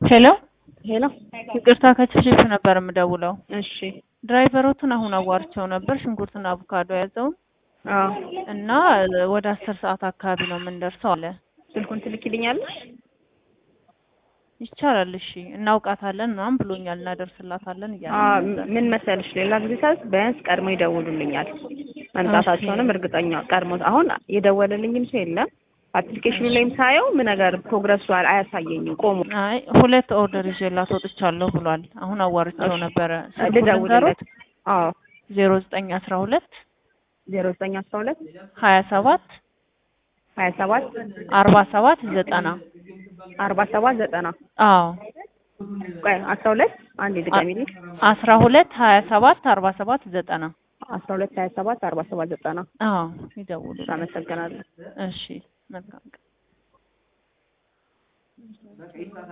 ሄሎ ሄሎ ይቅርታ ከችፍችፍ ነበር የምደውለው። እሺ ድራይቨሮቱን አሁን አዋርቸው ነበር ሽንኩርትና አቮካዶ ያዘውን አዎ እና ወደ አስር ሰዓት አካባቢ ነው የምንደርሰው አለ። ስልኩን ትልኪልኛለሽ ይቻላል እሺ እናውቃታለን ምናምን ብሎኛል እናደርስላታለን አ እያለ ነበር። ምን መሰልሽ ሌላ ጊዜ ሳስ ቢያንስ ቀድሞ ይደውሉልኛል መምጣታቸውንም እርግጠኛ ቀድሞ አሁን የደወለልኝም ሰው የለም አፕሊኬሽኑ ላይም ሳየው ምን ነገር ፕሮግረሱ አያሳየኝም ቆሞ አይ ሁለት ኦርደር ይዤላት ወጥቻለሁ ብሏል። አሁን አዋርቸው ነበረ። ልደውልለት አዎ ዜሮ ዘጠኝ አስራ ሁለት ዜሮ ዘጠኝ አስራ ሁለት ሀያ ሰባት ሀያ ሰባት አርባ ሰባት ዘጠና አርባ ሰባት ዘጠና አዎ ቆይ አስራ ሁለት አንዴ ድጋሚልኝ አስራ ሁለት ሀያ ሰባት አርባ ሰባት ዘጠና አስራ ሁለት ሀያ ሰባት አርባ ሰባት ዘጠና አዎ ይደውሉ። አመሰግናለሁ እሺ መልካም ቀን